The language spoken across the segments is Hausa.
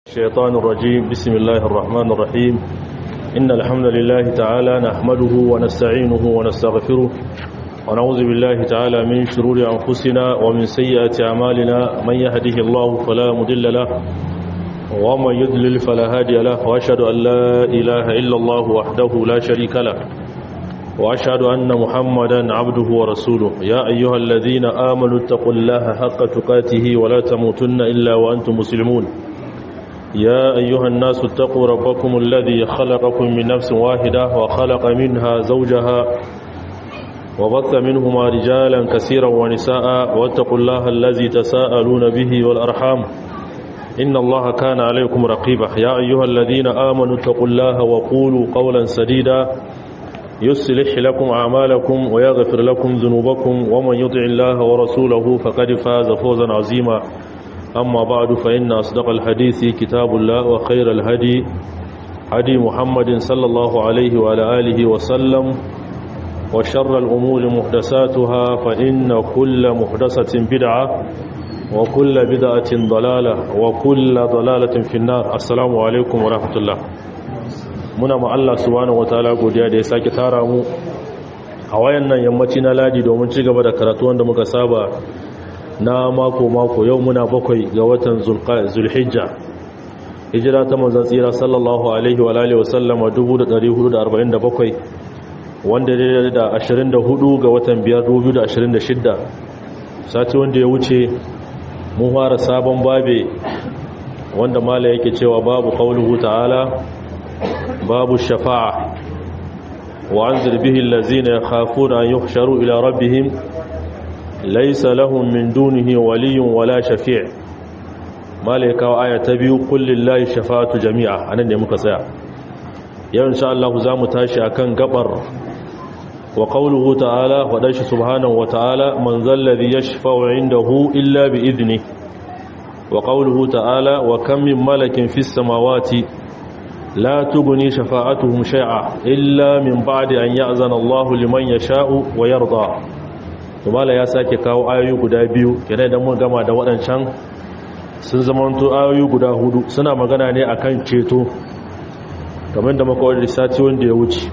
الشيطان الرجيم بسم الله الرحمن الرحيم إن الحمد لله تعالى نحمده ونستعينه ونستغفره ونعوذ بالله تعالى من شرور أنفسنا ومن سيئات أعمالنا من يهده الله فلا مضل له ومن يضلل فلا هادي له وأشهد أن لا إله إلا الله وحده لا شريك له وأشهد أن محمدا عبده ورسوله يا أيها الذين آمنوا اتقوا الله حق تقاته ولا تموتن إلا وأنتم مسلمون يا أيها الناس اتقوا ربكم الذي خلقكم من نفس واحدة وخلق منها زوجها وبث منهما رجالا كثيرا ونساء واتقوا الله الذي تساءلون به والأرحام إن الله كان عليكم رقيبا يا أيها الذين آمنوا اتقوا الله وقولوا قولا سديدا يصلح لكم أعمالكم ويغفر لكم ذنوبكم ومن يطع الله ورسوله فقد فاز فوزا عظيما أما بعد فإن أصدق الحديث كتاب الله وخير الهدي هدي محمد صلى الله عليه وعلى آله وسلم وشر الأمور محدثاتها فإن كل محدثة بدعة وكل بدعة ضلالة وكل ضلالة في النار السلام عليكم ورحمة الله muna ma Allah subhanahu wataala godiya da ya sake tara mu a wayannan yammaci na ladi domin ci gaba da karatu wanda muka saba na mako mako yau muna bakwai ga watan zulhijja hijira ta manzon tsira sallallahu alaihi wa alihi wa sallama 1447 wanda daidai da 24 ga watan 5 2026 sati wanda ya wuce mun fara sabon babe wanda mala yake cewa babu qauluhu ta'ala باب الشفاعة وعنذر به الذين يخافون أن يحشروا إلى ربهم ليس لهم من دونه ولي ولا شفيع مالك وآية تبيو قل لله الشفاعة جميعا أنا نمك سيع يا إن شاء الله زام تاشي أكن قبر وقوله تعالى ودش سبحانه وتعالى من ذا الذي يشفع عنده إلا بإذنه وقوله تعالى وكم من ملك في السماوات لا تغني شفاعتهم شيئا إلا من بعد أن يأذن الله لمن يشاء ويرضى tumala ya sake kawo ayoyi guda biyu kenan idan mun gama da waɗancan sun zamanto ayoyi guda hudu suna magana ne akan ceto kamar da muka wadda sati wanda ya wuce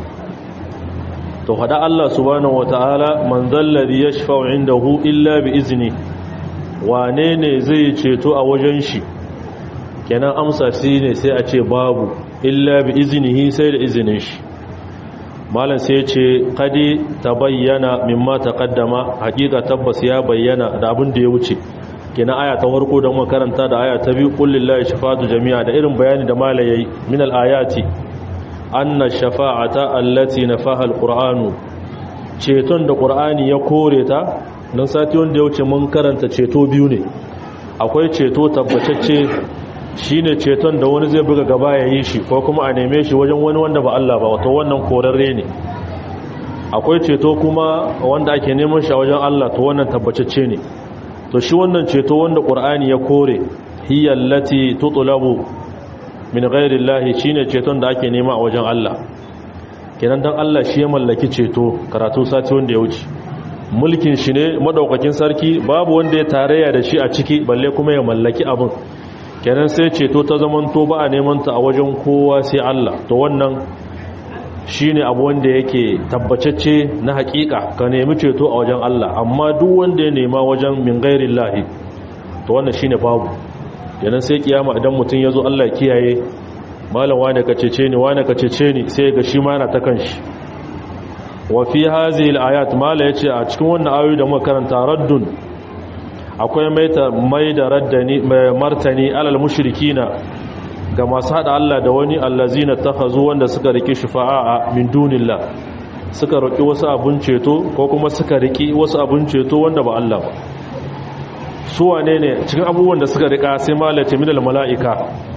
to hada Allah subhanahu wataala man zalladhi yashfa'u indahu illa bi izni wane ne zai ceto a wajen shi kenan amsa shi ne sai a ce babu illa bi izinihi sai da izinin shi malam sai ce kadi ta bayyana mimma taqaddama hakika tabbas ya bayyana da abin da ya wuce kenan aya ta farko da muka karanta da aya ta biyu qul lillahi shafa'atu jami'a da irin bayani da malam yayi min al-ayati anna shafa'ata allati nafaha al-qur'anu ceton da qur'ani ya kore ta dan sati wanda ya wuce mun karanta ceto biyu ne akwai ceto tabbatacce shi ne ceton da wani zai buga gaba ya yi shi ko kuma a neme shi wajen wani wanda ba Allah ba wato wannan korarre ne akwai ceto kuma wanda ake neman shi a wajen Allah to wannan tabbacacce ne to shi wannan ceto wanda Qur'ani ya kore hiya allati tutlabu min ghairi Allah shine ceton da ake nema a wajen Allah kenan dan Allah shi ya mallaki ceto karatu sati wanda ya wuce mulkin shi ne madaukakin sarki babu wanda ya tarayya da shi a ciki balle kuma ya mallaki abin kenan sai ceto ta zamanto ba a neman ta a wajen kowa sai Allah to wannan shine abu wanda yake tabbacacce na hakika ka nemi ceto a wajen Allah amma duk wanda ya nema wajen min ghairillahi to wannan shine babu kenan sai kiyama idan mutum yazo Allah ya kiyaye malam wane ka cece ni wane ka cece ni sai ga shi ma yana ta kanshi wa fi hadhihi alayat mala yace a cikin wannan ayoyi da muka karanta raddun akwai mai da raddani martani alal mushrikina ga masu hada Allah da wani allazina takhazu wanda suka riki shufa'a min dunillah suka roki wasu abun ceto ko kuma suka riki wasu abun ceto wanda ba Allah ba su wane ne cikin abubuwan da suka rika sai malace minal mala'ika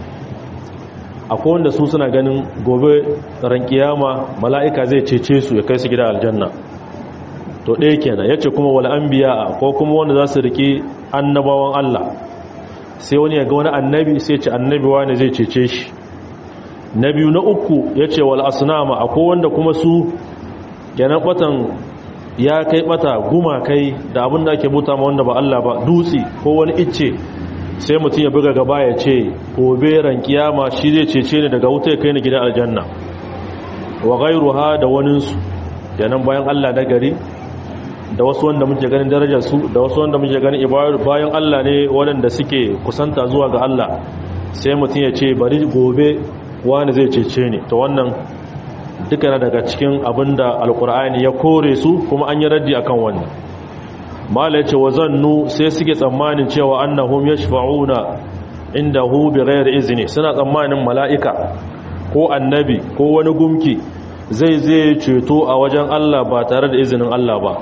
akwai wanda su suna ganin gobe ran kiyama mala'ika zai cece su ya kai su gida aljanna to ɗaya kenan ya ce kuma wal anbiya ko kuma wanda za su riƙe annabawan Allah sai wani ya ga wani annabi sai ce annabi wani zai cece shi na biyu na uku ya ce wal asnama akwai wanda kuma su kenan batan ya kai bata guma kai da abin da ake buta ma wanda ba Allah ba dutse ko wani icce sai mutum ya buga gaba ya ce gobe ran kiyama shi zai cece ni daga wuta ya kai ni gidan aljanna wa ghayruha da waninsu kenan bayan Allah na gari da wasu wanda muke ganin darajar su da wasu wanda muke ganin bayan Allah ne waɗanda suke kusanta zuwa ga Allah sai mutum ya ce bari gobe wani zai cece ni to wannan duka na daga cikin abinda alkur'ani ya kore su kuma an yi raddi akan wannan mala ya ce wa zannu sai suke tsammanin cewa annahum yashfa'una indahu bighairi izni suna tsammanin mala'ika ko annabi ko wani gumki zai zai ceto a wajen Allah ba tare da izinin Allah ba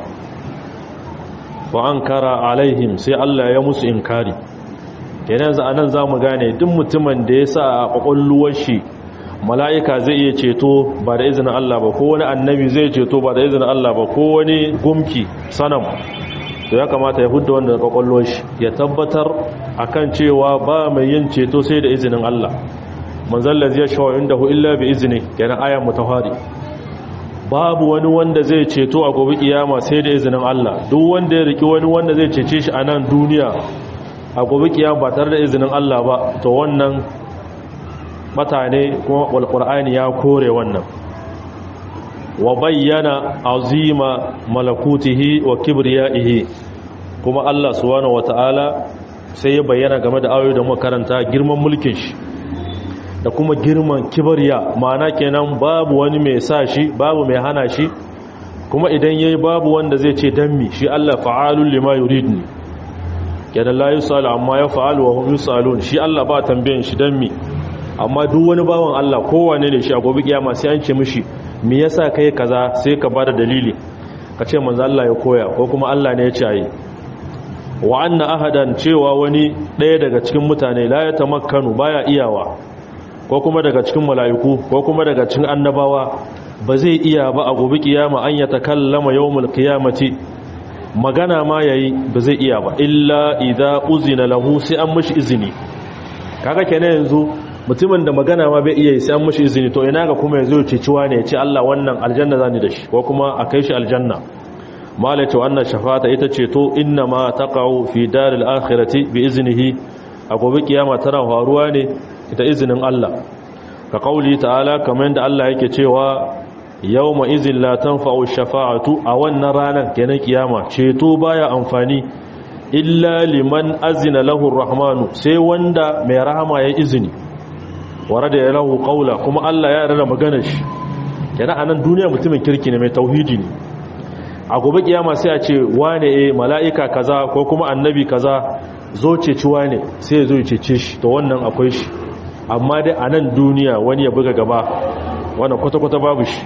wa ankara alaihim sai Allah ya musu inkari kenan za anan zamu gane duk mutumin da ya sa a kwakwalluwar shi mala'ika zai iya ceto ba da izinin Allah ba ko wani annabi zai ceto ba da izinin Allah ba ko wani gumki sanam to ya kamata ya hudda wanda kwakwalwar shi ya tabbatar akan cewa ba mai yin ceto sai da izinin Allah manzalla zai shawo inda hu illa bi izini kenan ayan mutahari babu wani wanda zai ceto a gobe kiyama sai da izinin Allah duk wanda ya riki wani wanda zai cece shi a nan duniya a gobe kiyama ba tare da izinin Allah ba to wannan mutane kuma walqur'ani ya kore wannan wa bayyana azima malakutihi wa kibriyaihi kuma Allah subhanahu wataala sai ya bayyana game da ayoyi da muka karanta girman mulkin shi da kuma girman kibriya ma'ana kenan babu wani mai sa shi babu mai hana shi kuma idan yayi babu wanda zai ce dan mi shi Allah fa'alul lima yuridni kenan la yusalu amma yaf'alu wa hum yusalun shi Allah ba tambayin shi dan mi amma duk wani bawan Allah kowane ne shi a gobe kiyama sai an ce mishi me yasa kai kaza sai ka bada dalili ka ce manzo Allah ya koya ko kuma Allah ne ya ce ayi wa anna ahadan cewa wani ɗaya daga cikin mutane la ya tamakkanu baya iyawa ko kuma daga cikin mala'iku ko kuma daga cikin annabawa ba zai iya ba a gobe kiyama an ya takallama yawmul qiyamati magana ma yayi ba zai iya ba illa idza uzina lahu sai an mishi izini kaga kenan yanzu mutumin da magana ma bai iya sai an mishi izini to ina ga kuma yazo ya ciciwa ne ya ce Allah wannan aljanna zani da shi ko kuma a kai shi aljanna malaka wannan shafata ita ce to inna ma taqau fi daril akhirati bi iznihi a gobe kiyama tana faruwa ne da izinin Allah ka kauli ta'ala kamar yadda Allah yake cewa yawma izin la tanfa'u shafa'atu a wannan ranar kenan kiyama ceto baya amfani illa liman azina lahu rahmanu sai wanda mai rahama ya izini warada ya lahu qaula kuma Allah ya rada maganar shi kenan anan duniya mutumin kirki ne mai tauhidi ne a gobe kiyama sai a ce wane eh mala'ika kaza ko kuma annabi kaza zo ceciwa ne sai ya zo ya cece shi to wannan akwai shi amma dai a nan duniya wani ya buga gaba wannan kwata-kwata babu shi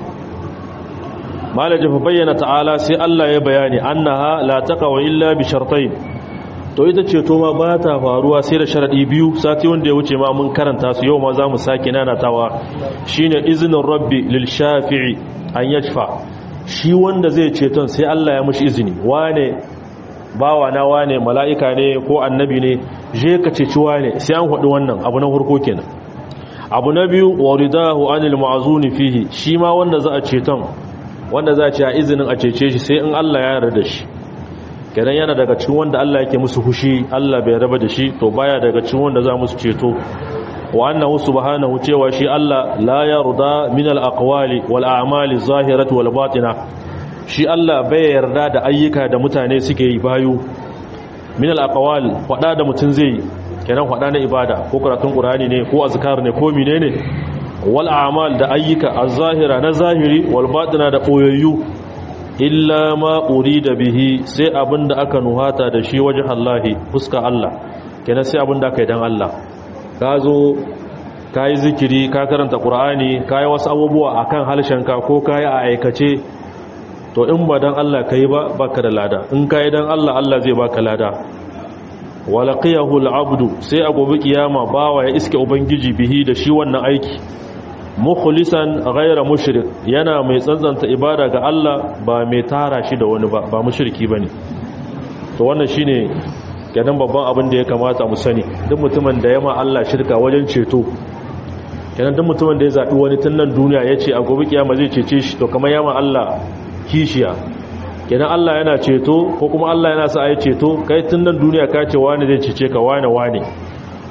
malaji fa bayyana ta'ala sai Allah ya bayani annaha la taqaw illa bi shartayn to ita ce to ma ba ta faruwa sai da sharadi biyu sati wanda ya wuce ma mun karanta su yau ma za mu sake nanatawa shine izinin rabbi lil shafi'i an yashfa shi wanda zai ceton sai Allah ya mushi izini wane bawa na wane mala'ika ne ko annabi ne je ka ceci wane sai an haɗu wannan abu na farko kenan abu na biyu waridahu anil ma'zuni fihi shi ma wanda za a ceton wanda za a ce a izinin a cece shi sai in Allah ya yarda da shi kenan yana daga cikin wanda Allah yake musu hushi Allah bai raba da shi to baya daga cikin wanda za musu ceto wa annahu subhanahu cewa shi Allah la yarda min al aqwali wal a'mali zahirati wal batina shi Allah bai yarda da ayyuka da mutane suke yi bayu min al aqwal fada da mutun zai kenan fada na ibada ko karatun qur'ani ne ko azkar ne ko menene wal a'mal da ayyuka az-zahira na zahiri wal batina da boyayyu illa ma urida bihi sai abinda aka nuhata da shi wajen Allah fuska Allah kenan sai abinda aka yi dan Allah ka zo ka yi zikiri ka karanta ƙur'ani ka yi wasu abubuwa a kan halshenka ko ka yi a aikace to in ba don Allah ka yi ba baka da lada in ka yi don Allah Allah zai baka lada walaqiyahu al'abdu sai a gobe kiyama bawa ya iske ubangiji bihi da shi wannan aiki mukhlisan ghayra mushrik yana mai tsantsanta ibada ga Allah ba mai tara shi da wani ba ba mushriki bane to wannan shine kenan babban abin da ya kamata mu sani duk mutumin da yama Allah shirka wajen ceto kenan duk mutumin da ya zaɓi wani tun nan duniya ya ce a gobe kiyama zai cece shi to kamar yama Allah kishiya kenan Allah yana ceto ko kuma Allah yana sa a yi ceto kai tun nan duniya ka ce wani zai cece ka wane wane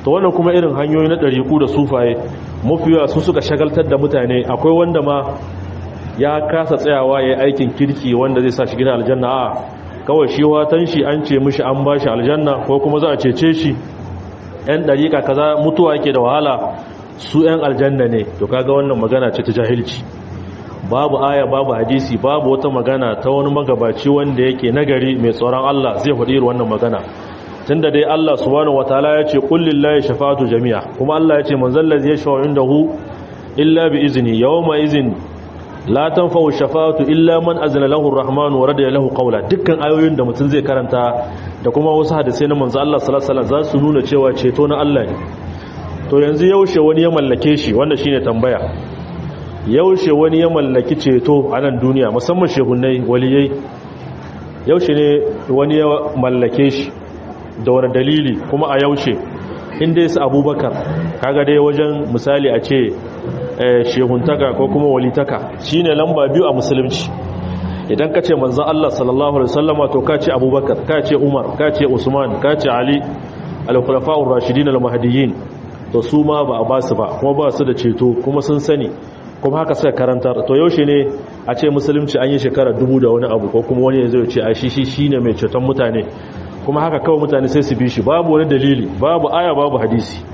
to wannan kuma irin hanyoyi na ɗariƙu da sufaye mafiya su suka shagaltar da mutane akwai wanda ma ya kasa tsayawa ya yi aikin kirki wanda zai sa shi gina aljanna a kawai shi watan shi an ce mishi an ba shi aljanna ko kuma za a cece shi yan ɗariƙa kaza mutuwa yake da wahala su yan aljanna ne to kaga wannan magana ce ta jahilci babu aya babu hadisi babu wata magana ta wani magabaci wanda yake nagari mai tsoron Allah zai faɗi irin wannan magana tunda dai Allah subhanahu wataala ya ce qul lillahi shafa'atu jami'a kuma Allah ya ce man zallazi yashfa'u indahu illa bi izni yawma izin la tanfa'u shafa'atu illa man azna lahu ar-rahman wa radiya lahu qawla dukkan ayoyin da mutum zai karanta da kuma wasu hadisai na manzo Allah sallallahu alaihi wasallam za su nuna cewa ceto na Allah ne to yanzu yaushe wani ya mallake shi wannan shine tambaya yaushe wani ya mallaki ceto a nan duniya musamman shehunai waliyai yaushe ne wani ya mallake shi da wani dalili kuma a yaushe inda yasa abubakar kaga dai wajen misali a ce shehuntaka ko kuma walitaka shine lamba biyu a musulunci idan ka ce manzan Allah sallallahu alaihi wasallama to ka ce abubakar ka ce umar ka ce usman ka ce ali al-khulafa'ur rashidin al-mahdiyyin to su ma ba a basu ba kuma ba su da ceto kuma sun sani kuma haka suka karantar to yaushe ne a ce musulunci an yi shekara dubu da wani abu ko kuma wani ya zai ce a shi shi shine mai ceton mutane kuma haka kawai mutane sai su bi shi babu wani dalili babu aya babu hadisi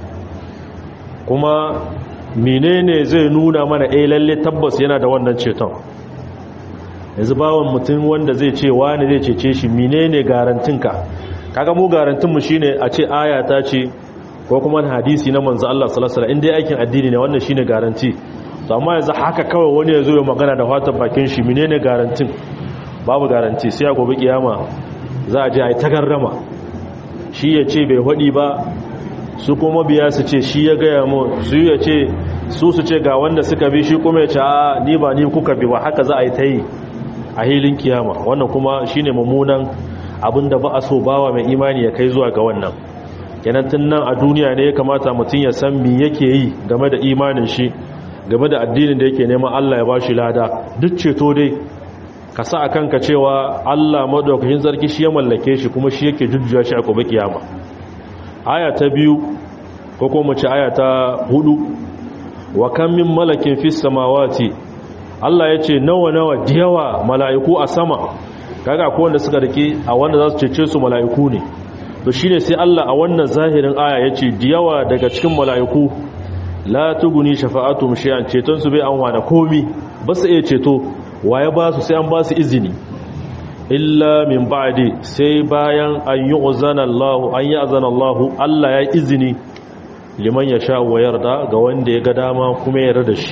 kuma menene zai nuna mana eh lalle tabbas yana da wannan ceton yanzu bawon mutum wanda zai ce wani zai cece shi menene garantinka kaga mu garantin mu shine a ce aya ta ce ko kuma hadisi na manzo Allah sallallahu alaihi wasallam in dai aikin addini ne wannan shine garanti to amma yanzu haka kawai wani ya zo ya magana da fatan bakin shi menene garantin babu garanti sai a gobe kiyama za a je a yi tagarrama shi ya ce bai hudi ba su kuma biya su ce shi ya gaya mu su ya ce su su ce ga wanda suka bi shi kuma ya ce a ni ba ni kuka bi ba haka za a yi ta yi a hilin kiyama wannan kuma shine mummunan abin da ba a so bawa mai imani ya kai zuwa ga wannan kenan tun nan a duniya ne ya kamata mutum ya san me yake yi game da imanin shi game da addinin da yake neman Allah ya ba shi lada duk ceto dai ka sa a kanka cewa Allah madaukakin sarki shi ya mallake shi kuma shi yake jujjuya shi a gobe kiyama aya ta biyu ko kuma ce aya ta hudu wa kan min malakin fis samawati Allah ya ce nawa nawa diyawa mala'iku a sama kaga ko wanda suka rike a wanda za su cece su mala'iku ne to shine sai Allah a wannan zahirin aya ya ce diyawa daga cikin mala'iku la tuguni shafa'atum shay'an ceton su bai an wada komi ba su iya ceto waye ba su sai an ba su izini illa min ba'di sai bayan an yi uzana Allah an yi azana Allah Allah ya izini liman ya sha wa yarda ga wanda ya ga dama kuma ya yarda shi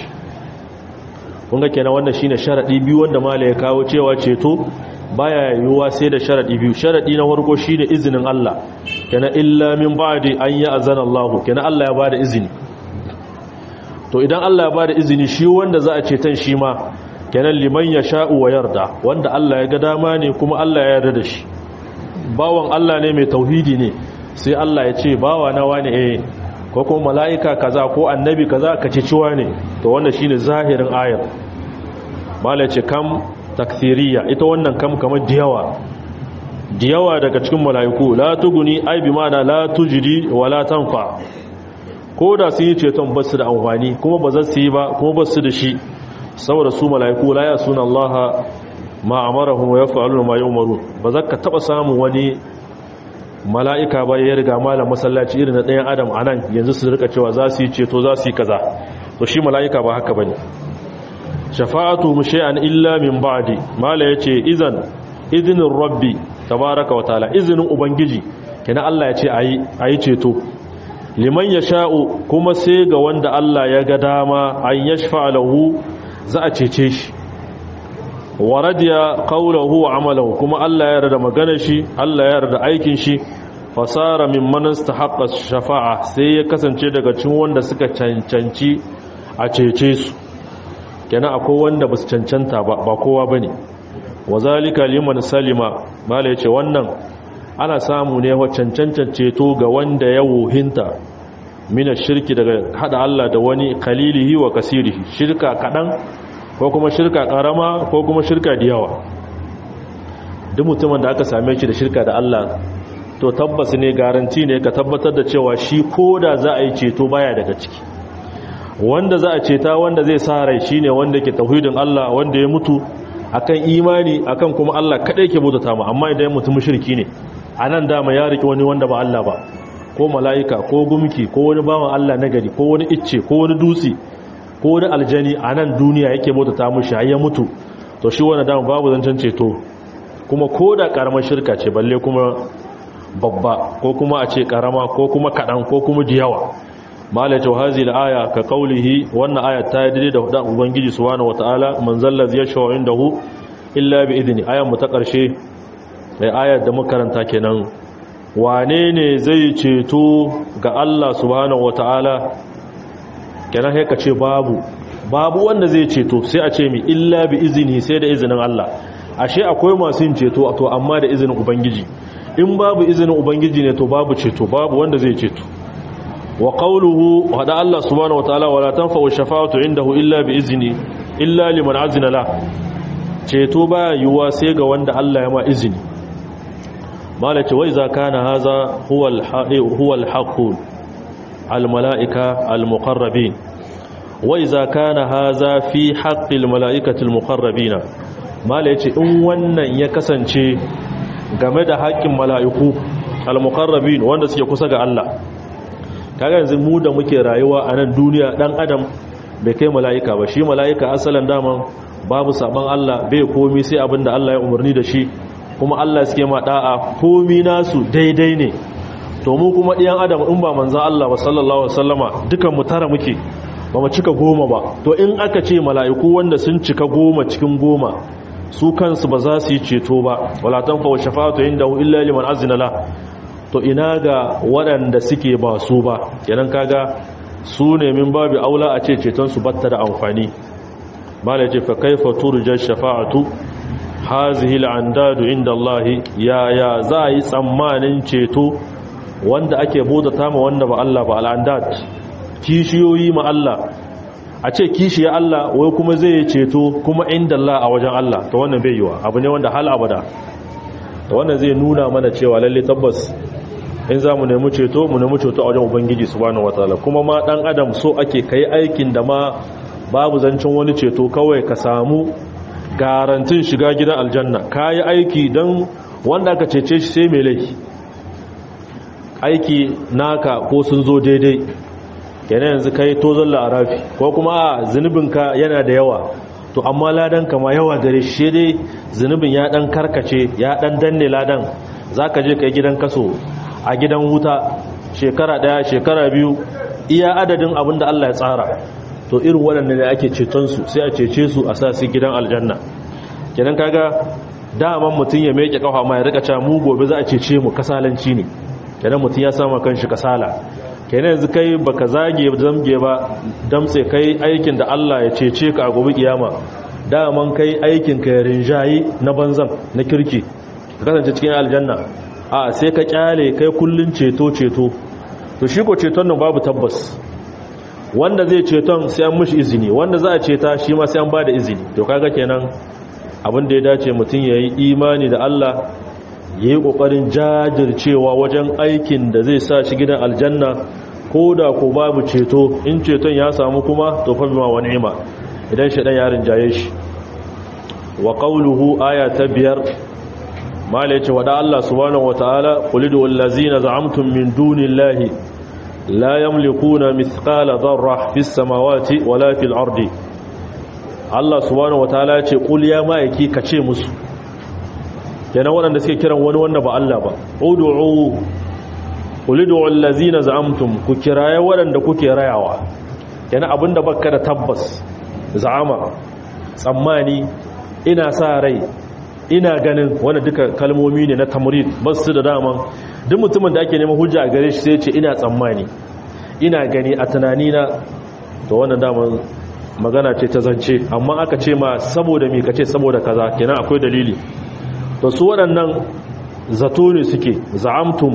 kun ga kenan wannan shine sharadi biyu wanda mala ya kawo cewa ceto baya yiwuwa sai da sharadi biyu sharadi na farko shine izinin Allah kenan illa min ba'di an yi azana Allah kenan Allah ya bada izini to idan Allah ya bada izini shi wanda za a ceton shi ma kenan liman ya sha'u wa yarda wanda Allah ya ga dama ne kuma Allah ya yarda da shi bawan Allah ne mai tauhidi ne sai Allah ya ce bawa na wani eh ko kuma mala'ika kaza ko annabi kaza ka ciciwa ne to wannan shine zahirin ayar mala ce kam takthiriya ita wannan kam kamar diyawa diyawa daga cikin mala'iku la tuguni ai bi ma'ana la tujidi wa la tanfa ko da sun yi ceton ba su da amfani kuma ba za su yi ba kuma ba su da shi saboda su mala'iku la ya suna Allah ma amarahum wa yaf'aluna ma yu'marun ba za ka taba samun wani mala'ika ba ya riga malam masallaci irin na ɗayan adam anan yanzu su rika cewa za su yi ceto za su yi kaza to shi mala'ika ba haka bane shafa'atu shay'an illa min ba'di mala yace idan idinin rabbi tabaraka wa ta'ala izinin ubangiji kina Allah ya ce ayi ayi ceto liman yasha'u kuma sai ga wanda Allah ya ga dama an yashfa lahu za a cece shi wa radiya qawluhu wa amalahu kuma Allah ya yarda maganar shi Allah ya yarda aikin shi fasara mimman istahaqqa shafa'a sai ya kasance daga cikin wanda suka cancanci a cece su kenan akwai wanda basu cancanta ba ba kowa bane wazalika liman salima mala yace wannan ana samu ne wa cancancan ceto ga wanda ya wuhinta mina shirki daga hada Allah da wani kalilihi wa kasirihi shirka kadan ko kuma shirka karama ko kuma shirka da yawa duk mutumin da aka same shi da shirka da Allah to tabbas ne garanti ne ka tabbatar da cewa shi ko da za a yi ceto baya daga ciki wanda za a ceta wanda zai sa rai shine wanda ke tauhidin Allah wanda ya mutu akan imani akan kuma Allah kadai ke bautata mu amma idan mutum mushriki ne anan dama ya riki wani wanda ba Allah ba ko mala'ika ko gumki ko wani bawan Allah nagari ko wani icce ko wani dutse ko wani aljani anan duniya yake bautata mushi har ya mutu to shi wannan dama babu zancen ceto kuma ko da karamar shirka ce balle kuma babba ko kuma a ce karama ko kuma kadan ko kuma diyawa malaka hazi aya ka kaulihi wannan aya ta yi da hudan ubangiji subhanahu wataala man zallazi yashau indahu illa bi idni ayan mu ta karshe mai ayar da muka karanta kenan wane ne zai ceto ga Allah subhanahu wataala kenan sai ka ce babu babu wanda zai ceto sai a ce mi illa bi izini sai da izinin Allah ashe akwai masu yin ceto to amma da izinin ubangiji in babu izinin ubangiji ne to babu ceto babu wanda zai ceto wa qawluhu hada Allah subhanahu wataala wala tanfa'u shafa'atu indahu illa bi izni illa liman azina la ceto ba yuwa sai ga wanda Allah ya ma izini malace wai za kana haza huwa al-huwa al-haqq al-mala'ika al-muqarrabin wai za kana haza fi haqqil mala'ikati al-muqarrabin malace in wannan ya kasance game da haƙƙin mala'iku al-muqarrabin wanda suke kusa ga Allah kaga yanzu mu da muke rayuwa a nan duniya dan adam bai kai mala'ika ba shi mala'ika asalin daman babu saban Allah bai komi sai abin da Allah ya umarni da shi kuma Allah suke ma da'a komi nasu daidai ne to mu kuma ɗiyan adam in ba manzan Allah ba sallallahu alaihi wasallama dukan mu tara muke ba mu cika goma ba to in aka ce mala'iku wanda sun cika goma cikin goma su kansu ba za su yi ceto ba wala tanfa wa shafa'atu indahu illa liman azina la to ina ga waɗanda suke ba su ba kenan kaga su ne min babu aula a ce ceton su batta da amfani mala ce fa kaifa turja shafa'atu hazihi al'andadu inda Allah ya ya za yi tsammanin ceto wanda ake bodata ma wanda ba Allah ba al'andad kishiyoyi ma Allah a ce kishiya Allah wai kuma zai ceto kuma inda Allah a wajen Allah to wannan bai yiwa abu ne wanda hal abada to wannan zai nuna mana cewa lalle tabbas in za mu nemi ceto mu nemi ceto a wajen ubangiji subhanahu wataala kuma ma dan adam so ake kai aikin da ma babu zancen wani ceto kawai ka samu garantin shiga gidan aljanna kayi aiki dan wanda aka cece shi sai mai laifi aiki naka ko sun zo daidai kenan yanzu kai tozon la'arafi ko kuma a zunubinka yana da yawa to amma ladan kama yawa gare shi dai zunubin ya dan karkace ya dan danne ladan zaka je kai gidan kaso a gidan wuta shekara daya shekara biyu iya adadin abin da Allah ya tsara to irin waɗannan ne ake ceton su sai a cece su a sa su gidan aljanna kenan kaga daman mutum ya meke kafa ma ya rika cewa mu gobe za a cece mu kasalanci ne kenan mutum ya sama kanshi kasala kenan yanzu kai baka zage zamge ba damtse kai aikin da Allah ya cece ka a gobe kiyama daman kai aikin ka ya rinjayi na banzan na kirki ka kasance cikin aljanna a sai ka kyale kai kullun ceto ceto to shi ko ceton nan babu tabbas wanda zai ceton sai an mishi izini wanda za a ceta shi ma sai an bada izini to kaga kenan abin da ya dace mutum ya yi imani da Allah ya yi ƙoƙarin jajircewa wajen aikin da zai sa shi gidan aljanna ko da ko babu ceto in ceton ya samu kuma to fa bima wa ni'ima idan shi dan yarin jaye shi wa qawluhu aya ta biyar mala yace wada Allah subhanahu wataala qulidu allazina za'amtum min dunillahi la yamlikuna mithqala dharra fis samawati wala fil ardi Allah subhanahu wataala yace qul ya ma'aiki kace musu kenan waɗanda suke kiran wani wanda ba Allah ba ud'u ulidu allazina za'amtum ku kiraye waɗanda kuke rayawa kenan abinda baka da tabbas za'ama tsammani ina sa rai ina ganin wanda duka kalmomi ne na tamrid basu da daman duk mutumin da ake neman hujja a gare shi sai ce ina tsammani ina gani a tunanina to wannan daman magana ce ta zance amma aka ce ma saboda me kace saboda kaza kenan akwai dalili to su waɗannan zato ne suke za'amtum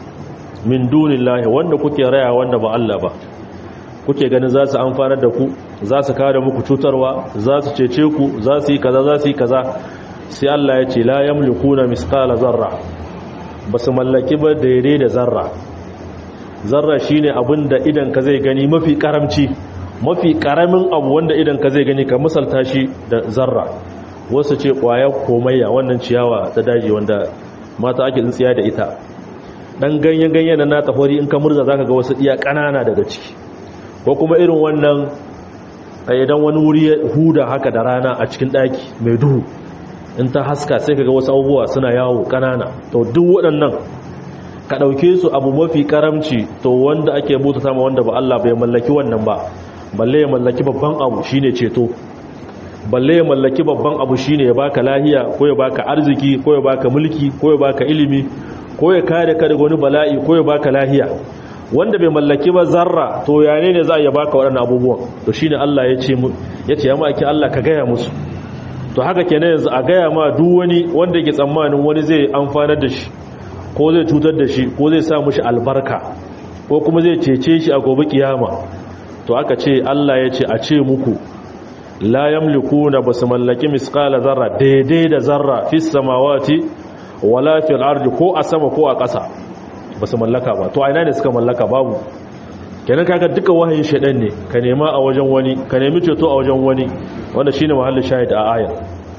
min dunillahi wanda kuke raya wanda ba Allah ba kuke ganin za su amfanar da ku za su kare muku cutarwa za su cece ku za su yi kaza za su yi kaza sai Allah ya ce la yamlikuna misqala zarra ba su mallaki ba daidai da zarra zarra shine abin da idan ka zai gani mafi karamci mafi karamin abu wanda idan ka zai gani ka misalta shi da zarra wasu ce kwaya komayya wannan ciyawa ta daji wanda mata ake tsintsiya da ita dan ganyen ganyen na tafori in ka murza zaka ga wasu iya kanana daga ciki ko kuma irin wannan idan wani wuri ya huda haka da rana a cikin daki mai duhu in ta haska sai kaga wasu abubuwa suna yawo kanana to duk waɗannan ka ɗauke su abu mafi karamci to wanda ake bauta sama wanda ba Allah bai mallaki wannan ba balle ya mallaki babban abu shine ceto balle ya mallaki babban abu shine ya baka lahiya ko ya baka arziki ko ya baka mulki ko ya baka ilimi ko ya kare ka daga wani bala'i ko ya baka lahiya wanda bai mallaki ba zarra to yane ne za a ya baka waɗannan abubuwan to shine Allah ya ce mu ya ce ya maki Allah ka gaya musu to haka kenan yanzu a gaya ma duk wani wanda yake tsammanin wani zai amfanar da shi ko zai cutar da shi ko zai sa mushi albarka ko kuma zai cece shi a gobe kiyama to aka ce Allah ya ce a ce muku la yamlikuna basu mallaki misqala zarra daidai da zarra fis samawati wala fil ardi ko a sama ko a ƙasa basu mallaka ba to a ina ne suka mallaka babu kenan kaga duka wahayin shedan ne ka nema a wajen wani ka nemi ceto a wajen wani wanda shine mahallin shahid a ayar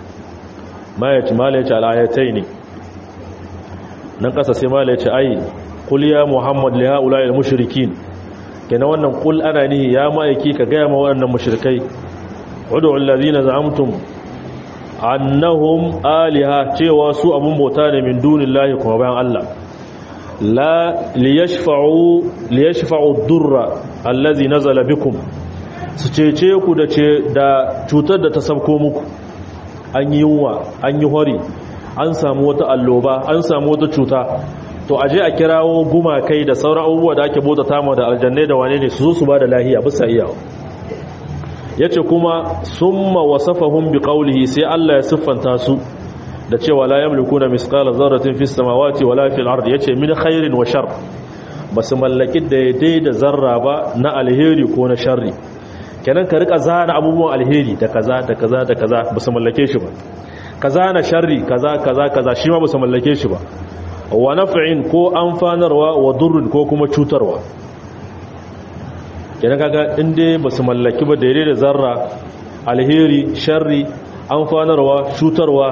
ma yace mala yace al ne. nan ƙasa sai mala yace ai qul ya muhammad li haula al mushrikin kenan wannan qul ana ni ya ma'aiki ka ga ma waɗannan mushrikai ud'u allazina za'amtum annahum aliha cewa su abun bauta ne min dunillahi kuma bayan Allah la liyashfa'u liyashfa'u durra allazi nazala bikum su cece ku da ce da cutar da ta sabko muku an yi yunwa an yi hori an samu wata alloba an samu wata cuta to aje a kirawo gumakai da sauran abubuwa da ake bauta tama da aljannai da wane ne su zo su ba da lahiya bisa iyawa yace kuma summa wasafahum biqawlihi sai Allah ya siffanta su da cewa la yamlikuna misqala zarratin fis samawati wala fil ardi yace min khairin wa shar basu mallaki daidai da zarra ba na alheri ko na sharri kenan ka rika zana abubuwan alheri da kaza da kaza da kaza basu mallake shi ba kaza na sharri kaza kaza kaza shi ma basu mallake shi ba wa naf'in ko amfanarwa wa durrin ko kuma cutarwa kenan kaga inda basu mallaki ba daidai da zarra alheri sharri amfanarwa cutarwa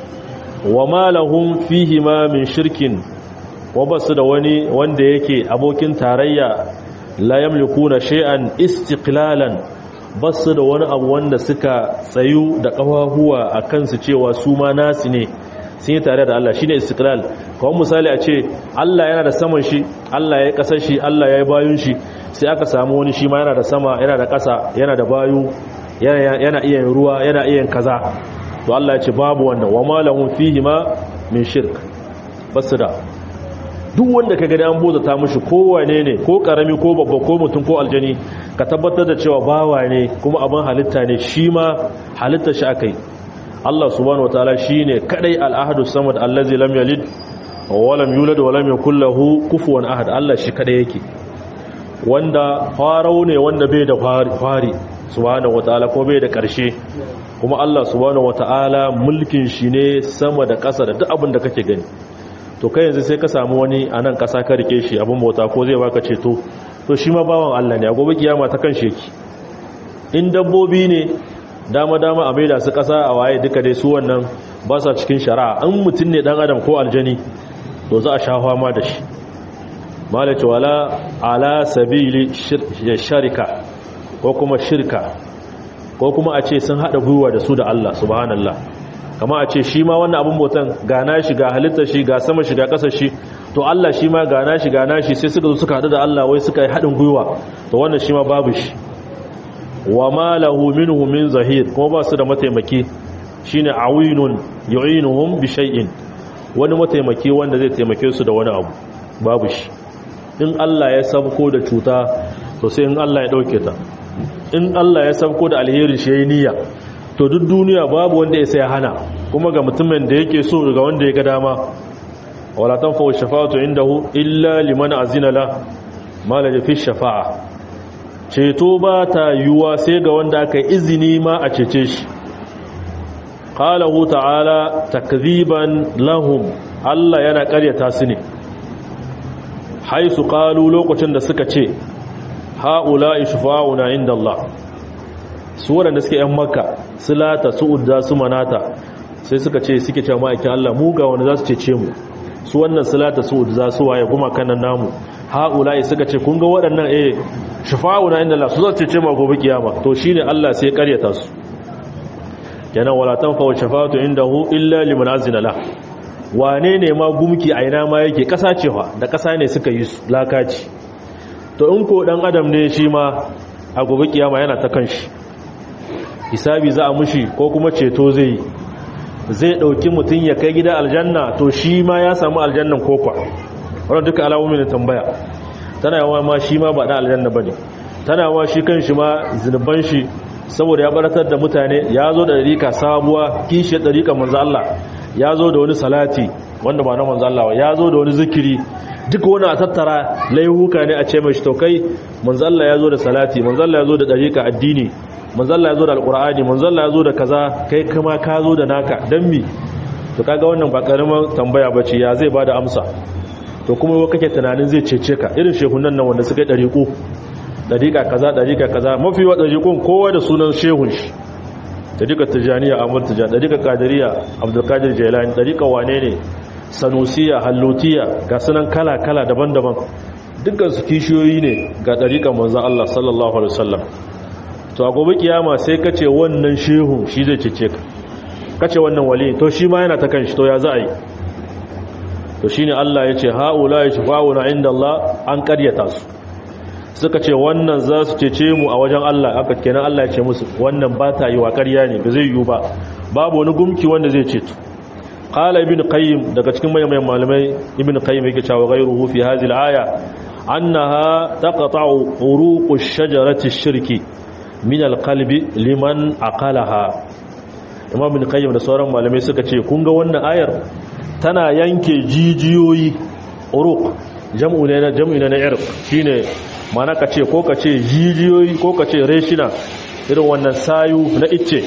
wa ma lahum fihi ma min shirkin wa basu da wani wanda yake abokin tarayya la yamlikuna shay'an istiqlalan basu da wani abu wanda suka tsayu da kafahuwa a kansu cewa su ma nasu ne sun yi tare da Allah shine istiqlal kawai misali a ce Allah yana da saman shi Allah ya kasar shi Allah ya yi bayun shi sai aka samu wani shi ma yana da sama yana da ƙasa yana da bayu yana iya ruwa yana iya kaza to Allah ya ce babu wannan wa ma lahum fihi ma min shirk basu da duk wanda kaga da an bota ta mishi kowane ne ko karami ko babba ko mutum ko aljani ka tabbatar da cewa bawa ne kuma abin halitta ne shi ma halitta shi akai Allah subhanahu wataala shine kadai al-ahadu samad allazi lam yalid wa lam yulad wa lam yakul lahu kufuwan ahad Allah shi kadai yake wanda farau ne wanda bai da fari subhanahu wataala ko bai da karshe kuma Allah subhanahu wataala mulkin shi ne sama da ƙasa da duk abin da kake gani to kai yanzu sai ka samu wani a nan ƙasa ka rike shi abin bauta ko zai baka ceto to shi ma bawan Allah ne a gobe kiyama ta kan sheki in dabbobi ne dama dama a maida su ƙasa a waye duka dai su wannan ba sa cikin shari'a an mutum ne dan adam ko aljani to za a sha fama da shi malaci wala ala sabili sharika ko kuma shirka ko kuma a ce sun haɗa gwiwa da su da Allah subhanallah kama a ce shi ma wannan abin botan gana shi ga halittar shi ga sama shi ga ƙasar shi to Allah shi ma gana shi gana shi sai suka zo suka haɗu da Allah wai suka yi haɗin gwiwa to wannan shi ma babu shi wa ma lahu minhu min zahir kuma ba su da mataimaki shine awinun yu'inuhum bi shay'in wani mataimaki wanda zai taimake su da wani abu babu shi in Allah ya sabko da cuta to sai in Allah ya dauke ta in Allah ya sabko da alheri shi yayi niyya to duk duniya babu wanda ya sai hana kuma ga mutumin da yake so ga wanda ya ga dama wala tanfa'u shafa'atu indahu illa liman azina la mala fi shafa'a ceto ba ta yiwuwa sai ga wanda aka izini ma a cece shi qalahu ta'ala takziban lahum Allah yana ƙaryata su ne haisu qalu lokacin da suka ce haula ishfa'una inda Allah su waɗanda suke yan makka silata su udda su manata sai suka ce suke cewa ma'aikin Allah mu ga wanda za su cece mu su wannan silata su udda su waye kuma kanan namu haula suka ce kun ga waɗannan eh shafa'una inda Allah su za su cece mu gobe kiyama to shine Allah sai ya karyata su yana wala tanfa'u shafa'atu indahu illa liman azina la wane ne ma gumki a ina ma yake kasa cewa da kasa ne suka yi lakaci to in ko dan adam ne shi ma a gobe kiyama yana ta kanshi hisabi za a mushi ko kuma ceto zai yi zai dauki mutum ya kai gida aljanna to shi ma ya samu aljannan kokwa wannan duka alamomin da tambaya tana yawa ma shi ma ba da aljanna bane tana yawa shi kanshi ma zinuban shi saboda ya baratar da mutane ya zo da dariƙa sabuwa kishiyar dariƙa manzo Allah ya zo da wani salati wanda ba na manzo Allah ya zo da wani zikiri duk wani a tattara laihuka ne a ce mai taukai manzo Allah ya zo da salati manzo Allah ya zo da dariƙa addini manzo Allah ya zo da alqur'ani manzo Allah ya zo da kaza kai kuma ka zo da naka dan mi to kaga wannan ba karaman tambaya bace ya zai bada amsa to kuma kake tunanin zai cece ka irin shehunan nan wanda suka yi dariƙo dariƙa kaza dariƙa kaza mafi wa dariƙon kowa da sunan shehun shi dariƙar tijaniya amur tijani dariƙar kadiriya abdulkadir jailani dariƙar wane ne sanusiya hallutiya ga sunan kala-kala daban-daban dukkan su kishiyoyi ne ga dariƙar manzan Allah sallallahu alaihi wasallam to a gobe kiyama sai ka ce wannan shehun shi zai cece ka ka ce wannan wali to shi ma yana ta kan shi to ya za a yi to shine Allah ya ce ha'ula ya shafa'una inda Allah an karyata su suka ce wannan za su cece mu a wajen Allah aka kenan Allah ya ce musu wannan ba ta yi wa ƙarya ne ba zai yiwu ba babu wani gumki wanda zai ceto qala ibn qayyim daga cikin mayan malamai ibn qayyim yake cewa ghayruhu fi hadhihi al-aya annaha taqta'u uruq ash-shajarati ash-shirki min al-qalbi liman aqalaha imam ibn qayyim da sauran malamai suka ce kun ga wannan ayar tana yanke jijiyoyi uruq jam'u ne na jam'u ne na irq shine mana ka ce ko ka ce jijiyoyi ko ka ce reshina irin wannan sayu na icce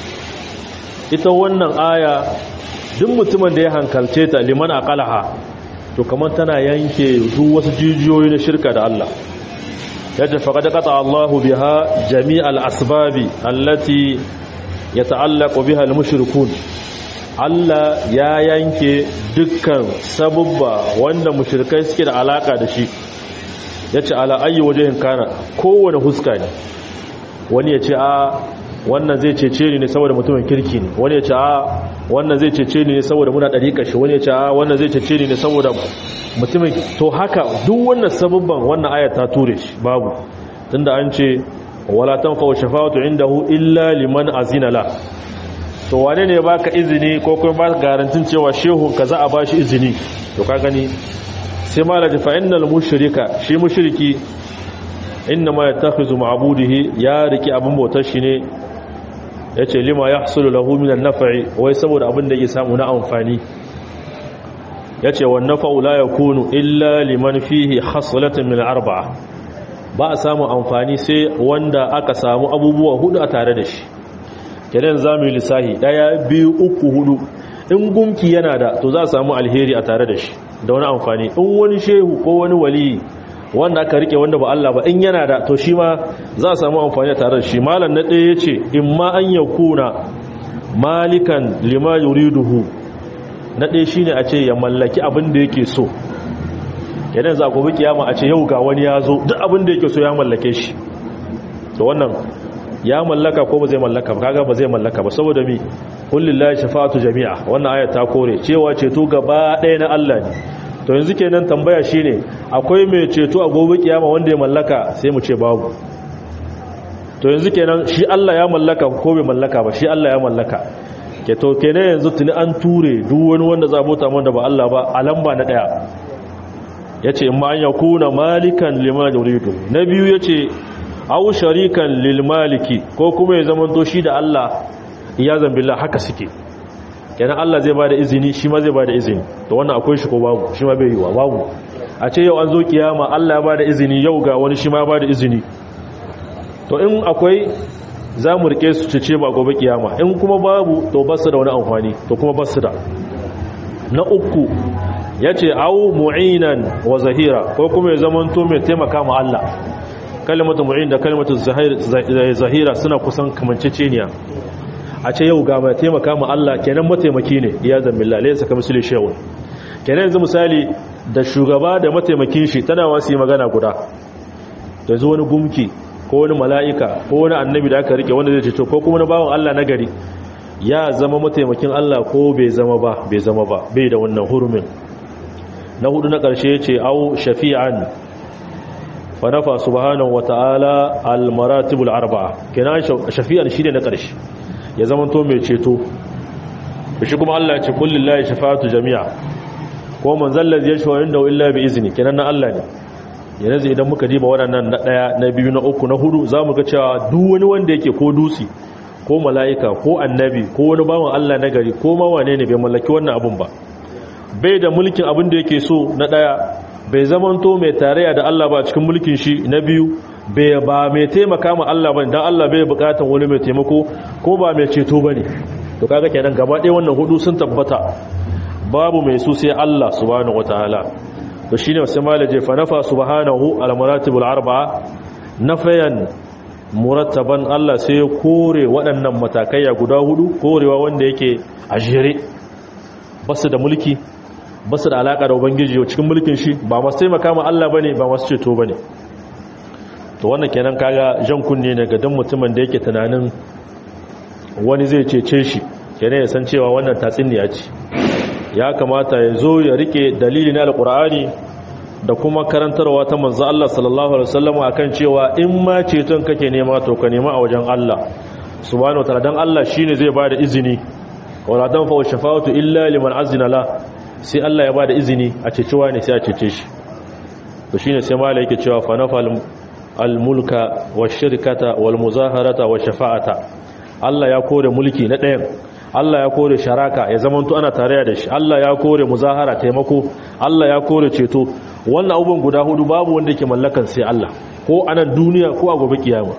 ita wannan aya duk mutumin da ya hankalce ta liman aqalaha to kamar tana yanke duk wasu jijiyoyi na shirka da Allah yace faqad qata Allahu biha jami'al asbabi allati yata'allaqu biha al-mushrikun Allah ya yanke dukkan sabubba wanda mushrikai suke da alaka da shi yace ala ayyi wajhin kana kowane huska ne wani yace a wannan zai cece ni ne saboda mutumin kirki ne wani yace a wannan zai cece ni ne saboda muna dariƙa shi wani yace a wannan zai cece ni ne saboda mutumin to haka duk wannan sabubban wannan aya ta ture shi babu tunda an ce wala tanfa'u shafa'atu indahu illa liman azina la to wane ne baka izini ko kuma ba garantin cewa shehu ka za a bashi izini to ka gani sai malaji fa innal mushrika shi mushriki inna ma yattakhizu ma'budihi ya riki abin bautar shi ne yace lima yahsulu lahu min an-naf'i wai saboda abin da yake samu na amfani yace wan naf'u la yakunu illa liman fihi khaslatun min arba'a ba a samu amfani sai wanda aka samu abubuwa hudu a tare da shi kenan zamu yi lissahi daya biyu uku hudu in gumki yana da to za a samu alheri a tare da shi da wani amfani in wani shehu ko wani wali wanda aka rike wanda ba Allah ba in yana da to shi ma za a samu amfani a tare da shi malam na ɗaya yace in ma an yakuna malikan lima yuriduhu na ɗaya shine a ce ya mallaki abin da yake so kenan za ku bi kiyama a ce yau ga wani ya zo duk abin da yake so ya mallake shi to wannan ya mallaka ko ba zai mallaka ba kaga ba zai mallaka ba saboda mi kullillahi shafa'atu jami'a wannan aya ta kore cewa ceto gaba ɗaya na Allah ne to yanzu kenan tambaya shine akwai mai ceto a gobe kiyama wanda ya mallaka sai mu ce babu to yanzu kenan shi Allah ya mallaka ko bai mallaka ba shi Allah ya mallaka ke to kenan yanzu tuni an ture duk wani wanda za bota da ba Allah ba a lamba na daya yace in ma an yakuna malikan lima yuridu na biyu yace aw sharikan lil maliki ko kuma ya zama to shi da Allah ya zambillah haka suke kenan Allah zai bada izini shi ma zai bada izini to wannan akwai shi ko babu shi ma bai yiwa babu a ce yau an zo kiyama Allah ya bada izini yau ga wani shi ma ya bada izini to in akwai za mu rike su cece ba gobe kiyama in kuma babu to basu da wani amfani to kuma basu da na uku yace au mu'inan wa zahira ko kuma ya zamanto mai taimaka ma Allah kalmatu mu'in da kalmatu zahira suna kusan kamanceceniya a ce yau ga mai taimaka ma Allah kenan mataimaki ne ya zambilla laysa kamithli shay'un kenan yanzu misali da shugaba da mataimakin shi tana wasu yi magana guda da zo wani gumki ko wani mala'ika ko wani annabi da aka rike wanda zai ce ko kuma na bawan Allah na gari ya zama mataimakin Allah ko bai zama ba bai zama ba bai da wannan hurumin na hudu na ƙarshe ce au shafi'an fa nafa subhanahu wata'ala al-maratibul arba'a kenan shafi'an shi ne na ƙarshe ya zama to mai ceto shi kuma Allah ya ce kullillahi shafa'atu jami'a ko man zallazi yashfa inda illa bi izni kenan na Allah ne yanzu idan muka diba waɗannan na ɗaya na biyu na uku na hudu zamu ga cewa duk wani wanda yake ko dusi ko mala'ika ko annabi ko wani bawan Allah na gari ko ma wane ne bai mallaki wannan abun ba bai da mulkin abin da yake so na ɗaya bai zamanto mai tarayya da Allah ba cikin mulkin shi na biyu bai ba mai taimaka ma Allah ba dan Allah bai bukatan wani mai taimako ko ba mai ceto bane to kaga kenan gaba ɗaya wannan hudu sun tabbata babu mai su sai Allah subhanahu wataala to shine sai malaje fa nafa subhanahu al maratibul arba'a nafayan murattaban Allah sai ya kore waɗannan matakaiya guda hudu korewa wanda yake a jere basu da mulki basu da alaka da ubangiji cikin mulkin shi ba masu taimaka ma Allah bane ba masu ceto bane to wannan kenan kaga jan kunne ne ga dan mutumin da yake tunanin wani zai cece shi kenan ya san cewa wannan tatsiniya ce ya kamata ya zo ya rike dalili na alkur'ani da kuma karantarwa ta manzo Allah sallallahu alaihi wasallam akan cewa in ma ceton kake nema to ka nema a wajen Allah subhanahu wataala dan Allah shine zai bada izini wala dan fa shafa'atu illa liman azina la sai Allah ya bada izini a cecewa ne sai a cece shi to shine sai malai yake cewa fa nafal al-mulka wash-shirkata wal-muzaharata wash-shafa'ata Allah ya kore mulki na ɗayan Allah ya kore sharaka ya zamanto ana tare da shi Allah ya kore muzahara taimako Allah ya kore ceto wannan abubuwan guda hudu babu wanda yake mallakan sai Allah ko a nan duniya ko a gobe kiyama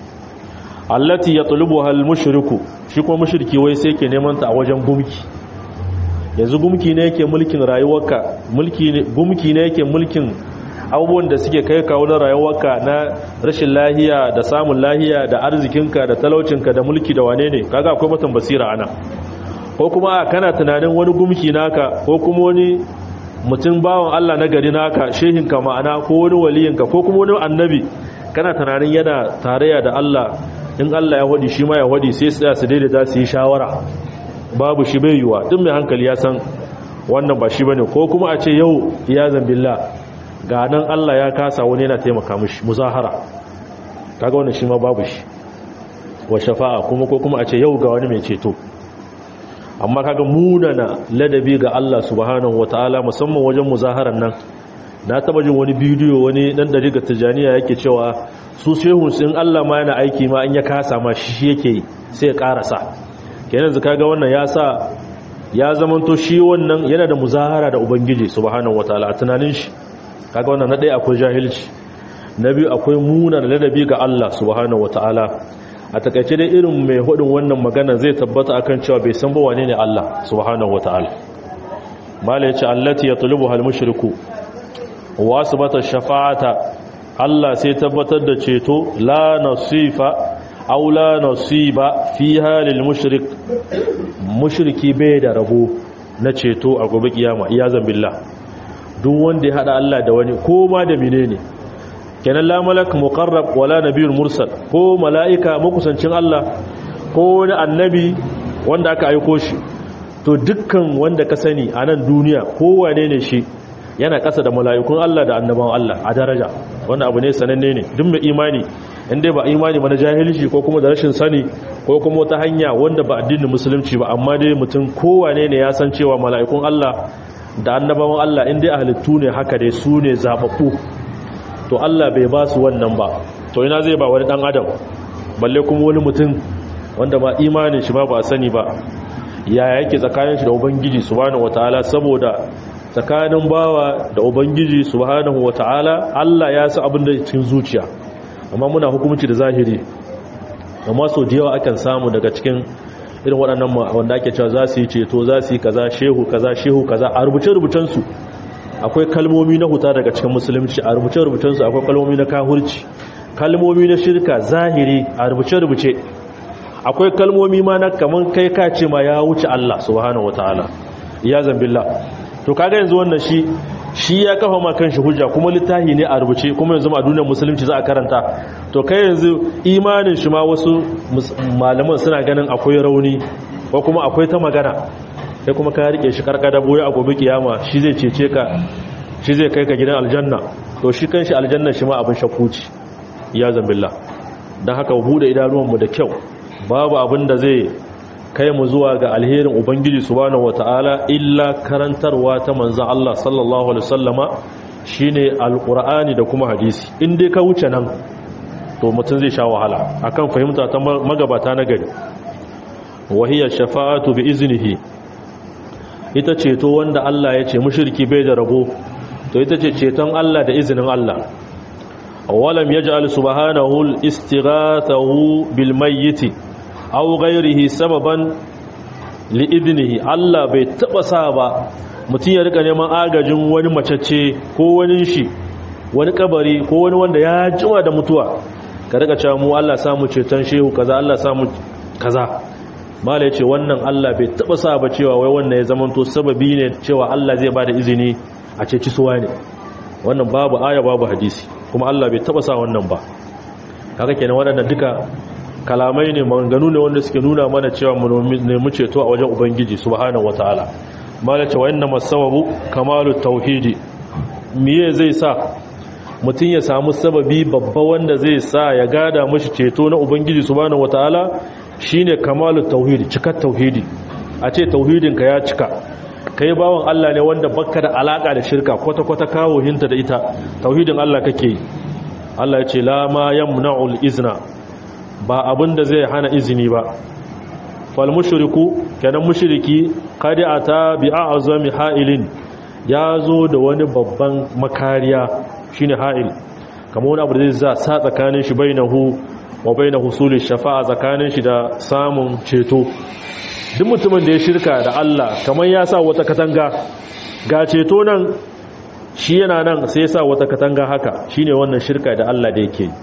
allati yatlubuha al-mushriku shi kuma mushriki wai sai yake neman ta a wajen gumki yanzu gumki ne yake mulkin rayuwarka mulki ne gumki ne yake mulkin abubuwan da suke kai kawo na rayuwarka na rashin lahiya da samun lahiya da arzikinka da talaucinka da mulki da wane ne kaga akwai matan basira ana ko kuma kana tunanin wani gumki naka ko kuma wani mutum bawan Allah na gari naka shehinka ma'ana ko wani waliyinka ko kuma wani annabi kana tunanin yana tarayya da Allah in Allah ya wadi shi ma ya wadi sai tsaya su daidaita su yi shawara babu shi bai yiwa duk mai hankali ya san wannan ba shi bane ko kuma a ce yau iyazan billah ga nan Allah ya kasa wani yana taimaka mishi muzahara kaga wannan shi ma babu shi wa shafa'a kuma ko kuma a ce yau ga wani mai ceto amma kaga munana ladabi ga Allah subhanahu wataala musamman wajen muzaharan nan na taba jin wani bidiyo wani dan dari ga tijaniya yake cewa su shehun sun Allah ma yana aiki ma an ya kasa ma shi yake sai ya karasa kenan zaka ga wannan ya sa ya zamanto shi wannan yana da muzahara da ubangiji subhanahu wataala a tunanin shi kaga wannan na ɗaya akwai jahilci na biyu akwai muna da ladabi ga Allah subhanahu wataala a takaice dai irin mai hudin wannan magana zai tabbata akan cewa bai san ba wane ne Allah subhanahu wataala mala yace allati yatlubuha al-mushriku wa asbata shafa'ata Allah sai tabbatar da ceto la nasifa aw la nasiba fiha lil mushrik mushriki bai da rabo na ceto a gobe kiyama iyazan billah duk wanda ya hada Allah da wani ko ma da menene kenan la malak muqarrab wala nabiyyul mursal ko malaika makusancin Allah ko wani annabi wanda aka aiko shi to dukkan wanda ka sani a nan duniya ko wane ne shi yana kasa da mala'ikun Allah da annabawan Allah a daraja wannan abu ne sananne ne duk mai imani inda ba imani ba na jahilci ko kuma da rashin sani ko kuma wata hanya wanda ba addinin musulunci ba amma dai mutum kowane ne ya san cewa mala'ikun Allah da annabawan Allah inda a halittu ne haka dai su ne zaɓaɓɓu to Allah bai ba su wannan ba to ina zai ba wani ɗan adam balle kuma wani mutum wanda ba imanin shi ba ba a sani ba yaya yake tsakanin shi da ubangiji subhanahu wataala saboda tsakanin bawa da ubangiji subhanahu wataala Allah ya sa abin da cikin zuciya amma muna hukunci da zahiri amma sau da yawa akan samu daga cikin irin waɗannan wanda ake cewa za su yi ceto za su yi kaza shehu kaza shehu kaza a rubuce-rubucensu akwai kalmomi na huta daga cikin musulunci a rubuce-rubucensu akwai kalmomi na kahurci kalmomi na shirka zahiri a rubuce-rubuce akwai kalmomi ma na kaman kai ka ce ma ya wuce Allah subhanahu wataala ya zambillah to kaga yanzu wannan shi shi ya kafa ma kanshi hujja kuma littafi ne a rubuce kuma yanzu a duniyar musulunci za a karanta to kai yanzu imanin shi ma wasu malaman suna ganin akwai rauni ko kuma akwai ta magana sai kuma ka rike shi karkada boye a gobe kiyama shi zai cece ka shi zai kai ka gidan aljanna to shi kanshi aljanna shi ma abin shakkuci ya zambilla don haka bude idanuwanmu da kyau babu abin da zai kai mu zuwa ga alherin ubangiji subhanahu wataala illa karantarwa ta manzon Allah sallallahu alaihi wasallama shine alqur'ani da kuma hadisi in dai ka wuce nan to mutum zai sha wahala akan fahimta ta magabata na gari wahiya shafa'atu bi iznihi ita ceto wanda Allah ya ce mushriki bai da rabo to ita ce ceton Allah da izinin Allah awalam yaj'al subhanahu al-istighathahu bil mayyit aw ghayrihi sababan li idnihi Allah bai taba sa ba mutum ya rika neman agajin wani macece ko wani shi wani kabari ko wani wanda ya jima da mutuwa ka rika cewa mu Allah samu ceton shehu kaza Allah samu kaza mala yace wannan Allah bai taba sa ba cewa wai wannan ya zamanto sababi ne cewa Allah zai bada izini a ceci suwa ne wannan babu aya babu hadisi kuma Allah bai taba sa wannan ba kaga kenan waɗannan duka kalamai ne maganganu ne wanda suke nuna mana cewa mu nemi ceto a wajen ubangiji subhanahu wataala mala cewa inna masababu kamalu tauhidi miye zai sa mutum ya samu sababi babba wanda zai sa ya gada mashi ceto na ubangiji subhanahu wataala shine kamalu tauhidi cikar tauhidi a ce tauhidinka ya cika kai bawan Allah ne wanda baka da alaka da shirka kwata-kwata kawo hinta da ita tauhidin Allah kake yi Allah ya ce la ma yamna'ul izna ba abin da zai hana izini ba fal mushriku kenan mushriki qad ata bi a'zami ha'ilin ya zo da wani babban makariya shine ha'il kamar wani abu da zai sa tsakanin shi bainahu wa baina husuli shafa'a tsakanin shi da samun ceto duk mutumin da ya shirka da Allah kamar ya sa wata katanga ga ceto nan shi yana nan sai ya sa wata katanga haka shine wannan shirka da Allah da yake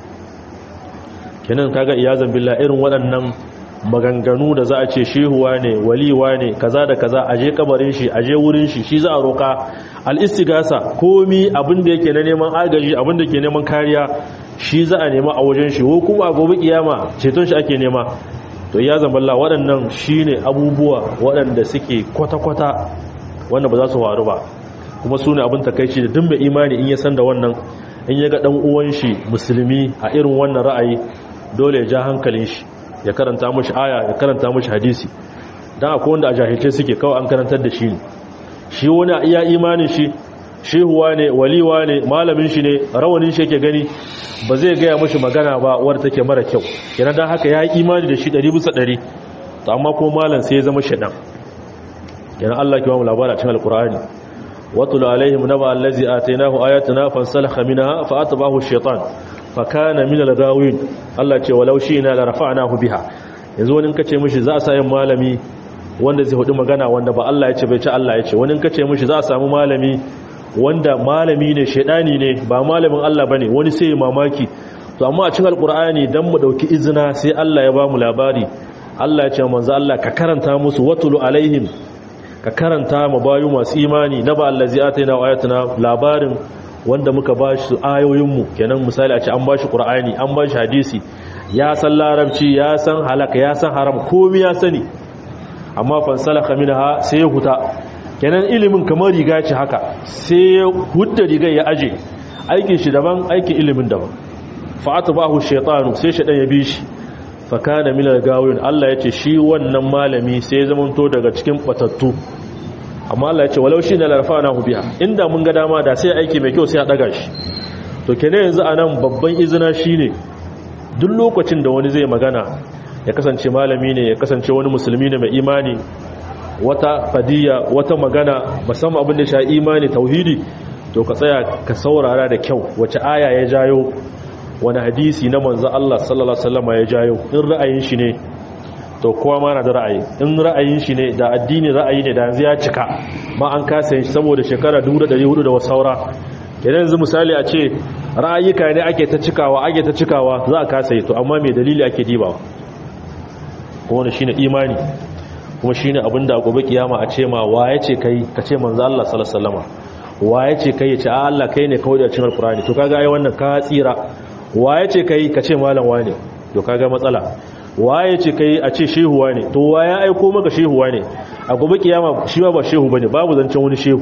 kenan kaga iyazan billah irin waɗannan maganganu da za a ce shehuwa ne waliwa ne kaza da kaza aje kabarin shi aje wurin shi shi za a roka al-istigasa komi abin da yake na neman agaji abin da ke neman kariya shi za a nema a wajen shi ko kuma a gobe kiyama ceton shi ake nema to ya zamballa waɗannan shine abubuwa waɗanda suke kwata-kwata wanda ba za su faru ba kuma su ne abin takaici da duk mai imani in ya san da wannan in ya ga ɗan uwan shi musulmi a irin wannan ra'ayi dole ya ja hankalin shi ya karanta mashi aya ya karanta mashi hadisi dan akwai wanda a jahilce suke kawai an karantar da shi ne shi wani a iya imanin shi shehuwa ne waliwa ne malamin shi ne rawanin shi yake gani ba zai gaya mashi magana ba wadda take mara kyau yana dan haka ya yi imani da shi ɗari bisa ɗari to amma ko malam sai ya zama shaɗan yana Allah ke ba mu labara cikin alkur'ani watul alaihim naba allazi atainahu ayatuna fansalakha minha fa atbahu ash-shaytan fa kana min al-ghawin Allah ce walau shi'na la rafa'nahu biha yanzu wani kace mishi za a sa yin malami wanda zai hudu magana wanda ba Allah ya ce bai ci Allah ya ce wani kace mishi za a samu malami wanda malami ne shedani ne ba malamin Allah bane wani sai mamaki to amma a cikin alqur'ani dan mu dauki izina sai Allah ya ba mu labari Allah ya ce manzo Allah ka karanta musu watulu alaihim ka karanta ma bayu masu imani na ba allazi ataina wa ayatuna labarin wanda muka bashi ayoyinmu kenan misali a ce an bashi qur'ani an bashi hadisi ya san larabci ya san halaka ya san haram komai ya sani amma fansalaka minha sai ya huta kenan ilimin kamar riga ce haka sai ya hudda rigar ya aje aikin shi daban aikin ilimin daban fa'atbahu shaytanu sai shaytan ya bi shi fakana minal gawin Allah yace shi wannan malami sai zamanto daga cikin batattu amma Allah yace walau shi na larfana hu biha inda mun ga dama da sai aiki mai kyau sai a daga shi to kenan yanzu anan babban izina shine duk lokacin da wani zai magana ya kasance malami ne ya kasance wani musulmi ne mai imani wata fadiya wata magana musamman abin da sha imani tauhidi to ka tsaya ka saurara da kyau wace aya ya jayo wani hadisi na manzo Allah sallallahu alaihi wasallam ya jayo in ra'ayin shi ne to kowa ma na da ra'ayi in ra'ayin shi ne da addini ra'ayi ne da yanzu ya cika ma an kasa yin shi saboda shekara 1400 da saura kenan yanzu misali a ce ra'ayika ne ake ta cikawa ake ta cikawa za a kasa yi to amma mai dalili ake dibawa kuma wani shine imani kuma shine abinda a gobe kiyama a ce ma waye ce kai ka ce manzo Allah sallallahu alaihi wasallam waye ce kai ya ce a Allah kai ne kawai da cin alqur'ani to kaga ai wannan ka tsira waye ce kai ka ce malam wane to kaga matsala waye ce kai a ce shehu wane to waye aiko maka shehu wane a gobe kiyama shi ba shehu bane babu zancen wani shehu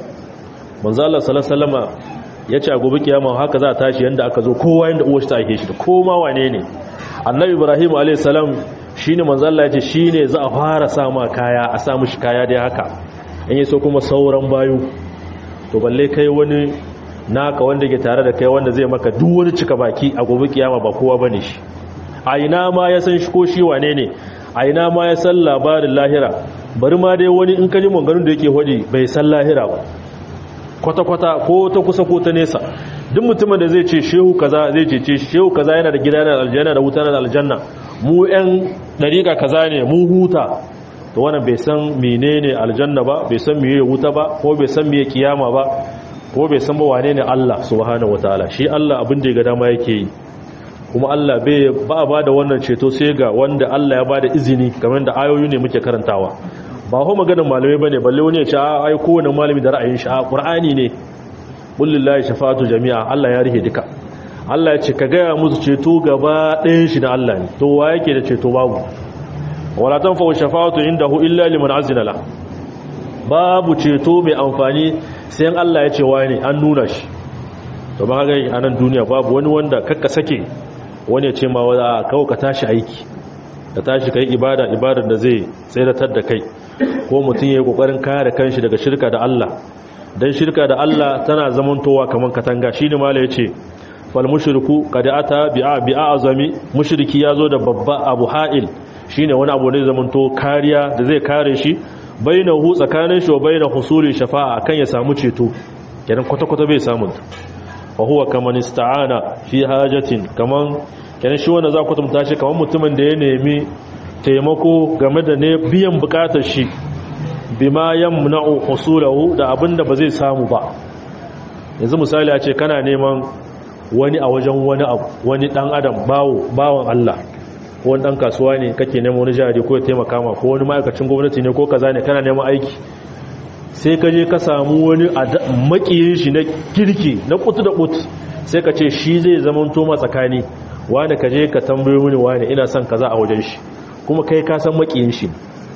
manzo Allah sallallahu alaihi wasallam yace a gobe kiyama haka za a tashi yanda aka zo kowa yanda uwar ta ake shi da koma wane ne annabi ibrahim alayhi salam shine manzo Allah yace shine za a fara sa ma kaya a sa mishi kaya dai haka in yaso kuma sauran bayu to balle kai wani naka wanda ke tare da kai wanda zai maka duk wani cika baki a gobe kiyama ba kowa bane shi a ina ma ya san shi ko shi wane ne a ina ma ya san labarin lahira bari ma dai wani in ka ji maganganun da yake hodi bai san lahira ba kwata-kwata ko ta kusa ko ta nesa duk mutumin da zai ce shehu kaza zai ce ce shehu kaza yana da gida yana da aljanna da wuta da aljanna mu yan dariƙa kaza ne mu huta to wannan bai san menene aljanna ba bai san meye wuta ba ko bai san meye kiyama ba ko bai san ba wane ne Allah subhanahu wataala shi Allah abin da ya ga dama yake yi kuma Allah bai ba ba da wannan ceto sai ga wanda Allah ya bada izini kamar da ayoyi ne muke karantawa ba ho maganin malamai bane balle wani ya ce ai kowane malami da ra'ayin shi a qur'ani ne kullillahi shafa'atu jami'a Allah ya rike duka Allah ya ce ka gaya musu ceto gaba ɗayan shi na Allah ne to wa yake da ceto babu wala tanfa'u shafa'atu indahu illa liman azina la babu ceto mai amfani sai Allah ya ce wani an nuna shi to ba ga a nan duniya babu wani wanda kakka sake wani ya ce ma wa kawo ka tashi aiki ka tashi kai ibada ibadar da zai tseratar da kai ko mutum ya yi kokarin kare kanshi daga shirka da Allah dan shirka da Allah tana zamantowa kaman katanga shine mala yace fal mushriku qad ata bi'a bi'a azami mushriki yazo da babba abu ha'il shine wani abu ne zamanto kariya da zai kare shi bainahu tsakanin shi wa baina husuli shafa'a kan ya samu ceto kenan kwata kwata bai samu fa huwa kaman ista'ana fi hajatin kaman kenan shi wanda za ku tumta shi kaman mutumin da ya nemi taimako game da ne biyan bukatar shi bima yamna'u husulahu da abinda ba zai samu ba yanzu misali a ce kana neman wani a wajen wani abu wani dan adam bawo bawon Allah ko wani dan kasuwa ne kake neman wani jari ko ya taimaka ma ko wani ma'aikacin gwamnati ne ko kaza ne kana neman aiki sai ka je ka samu wani makiyin shi na kirki na kutu da kutu sai ka ce shi zai zama toma tsakani wani ka je ka tambayo mini wani ina son kaza a wajen shi kuma kai ka san makiyin shi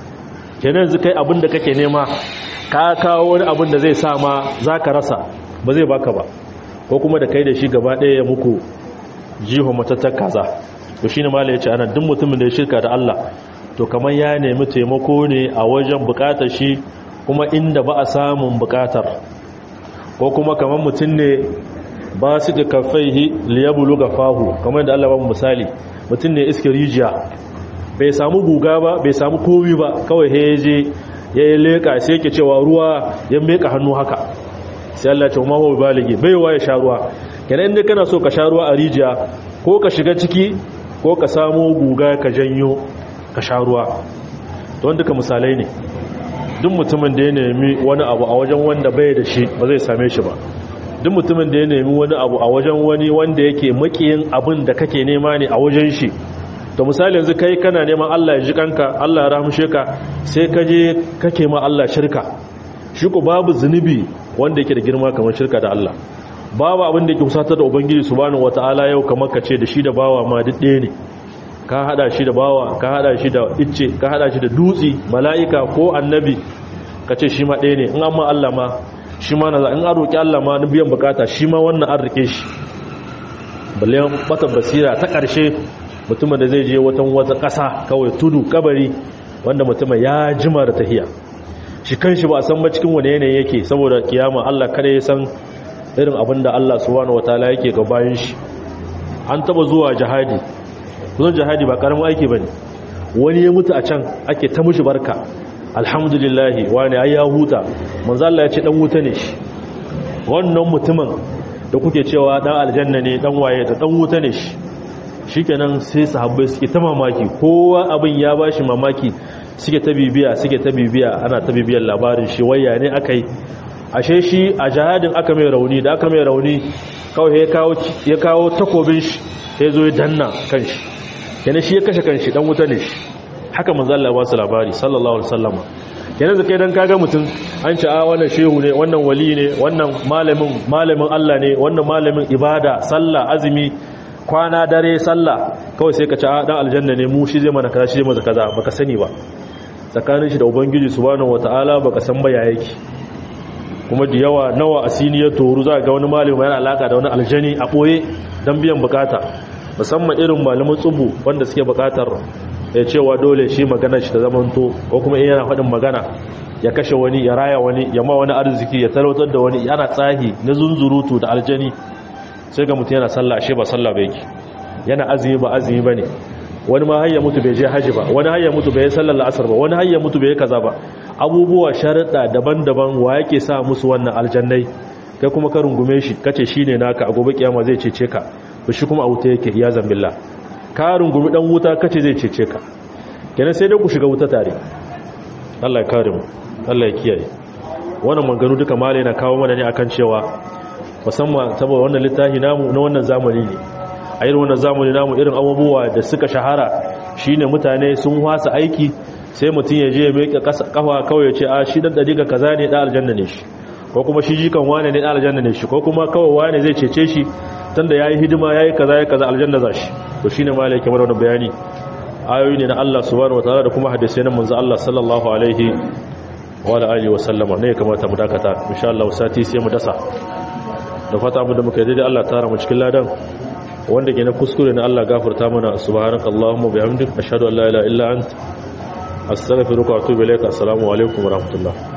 kenan yanzu kai abin da kake nema ka kawo wani abin da zai sa ma za ka rasa ba zai baka ba ko kuma da kai da shi gaba ɗaya ya muku jiho matattar kaza to shi ne mala ya ce ana duk mutumin da ya shirka da Allah to kamar ya nemi taimako ne a wajen bukatar shi kuma inda ba a samun bukatar ko kuma kamar mutum ne ba su da kafaihi liyabulu ga fahu kamar da Allah ba misali mutum ne iska rijiya bai samu guga ba bai samu kowi ba kawai ya je ya yi leƙa sai yake cewa ruwa ya meka hannu haka sai Allah ce ma huwa baligi baiwa ya sha ruwa kenan inda kana so ka sha ruwa a rijiya ko ka shiga ciki ko ka samu guga ka janyo ka sha ruwa don duka misalai ne duk mutumin da ya nemi wani abu a wajen wanda bai da shi ba zai same shi ba duk mutumin da ya nemi wani abu a wajen wani wanda yake makiyin abin da kake nema ne a wajen shi to misali yanzu kai kana neman Allah ya ji kanka Allah ya rahmushe ka sai ka je kake ma Allah shirka shi ko babu zunubi wanda yake da girma kamar shirka da Allah babu abin da yake kusatar da ubangiji subhanahu wataala yau kamar ka ce da shi da bawa ma duk ɗaya ne ka hada shi da bawa ka hada shi da icce ka hada shi da dutsi mala'ika ko annabi ka ce shi ma ɗaya ne in amma Allah ma shi ma na in an roƙi Allah ma na biyan bukata shi ma wannan an rike shi balle bata basira ta ƙarshe mutumin da zai je watan wata ƙasa kawai tudu kabari wanda mutumin ya jima da tahiya shi kanshi ba a san ba cikin wani yanayi yake saboda kiyama Allah kada ya san irin abin da Allah subhanahu wataala yake ga bayan shi an taba zuwa jihadi kusan jihadi ba karamin aiki bane wani ya mutu a can ake ta mushi barka alhamdulillah wani ai ya huta manzo Allah ya ce dan wuta ne shi wannan mutumin da kuke cewa dan aljanna ne dan waye da dan wuta ne shi shikenan sai sahabbai suke ta mamaki kowa abin ya bashi mamaki suke ta bibiya suke ta bibiya ana ta bibiyar labarin shi waya ne aka yi ashe shi a jihadin aka mai rauni da aka mai rauni kawai ya kawo takobin shi ya zo ya danna kan shi yana shi ya kashe kan shi dan wuta ne shi haka manzalla ba su labari sallallahu alaihi wasallama yana da kai dan kaga mutum an ci a wannan shehu ne wannan wali ne wannan malamin malamin Allah ne wannan malamin ibada sallah azumi kwana dare sallah kawai sai ka ci a dan aljanna ne mu shi zai mana kaza shi zai mana kaza baka sani ba tsakanin shi da ubangiji subhanahu wataala baka san ba ya yake kuma da yawa nawa asini ya toru za ga wani malami yana alaka da wani aljani a boye dan biyan bukata musamman irin malamin tsubu wanda suke bukatar ya cewa dole shi magana shi ta zamanto ko kuma in yana faɗin magana ya kashe wani ya raya wani ya ma wani arziki ya talautar da wani yana tsahi na zunzurutu da aljani sai ga mutum yana sallah ashe ba sallah ba yake yana azumi ba azumi ba ne wani ma hayya mutu bai je haji ba wani hayya mutu bai sallar la'asar ba wani hayya mutu bai kaza ba abubuwa sharaɗa daban-daban wa yake sa musu wannan aljannai kai kuma ka rungume shi kace shine naka a gobe kiyama zai cece ka to shi kuma a wuta yake ya zambilla ka rungumi dan wuta kace zai cece ka kenan sai dai ku shiga wuta tare Allah ya kare mu Allah ya kiyaye wannan maganganu duka male na kawo mana ne akan cewa musamman saboda wannan littafi namu na wannan zamani ne a irin wannan zamani namu irin abubuwa da suka shahara shine mutane sun wasa aiki sai mutum ya je ya miƙa kafa kawai ya ce a shi dan dadiga kaza ne da aljanna ne shi ko kuma shi jikan wane ne da aljanna ne shi ko kuma kawai wane zai cece shi tunda yayi hidima yayi kaza yayi kaza aljanna za shi to shine malai kamar wannan bayani ayoyi ne na Allah subhanahu wataala da kuma hadisi na manzo Allah sallallahu alaihi wa alihi wa sallama ne kamata mu dakata insha Allah sati sai mu dasa da fata mu da muka yi daidai Allah tara mu cikin ladan wanda ke na kuskure na Allah gafarta mana subhanakallahumma bihamdika ashhadu an la ilaha illa anta astaghfiruka wa atubu ilaik assalamu alaikum wa rahmatullah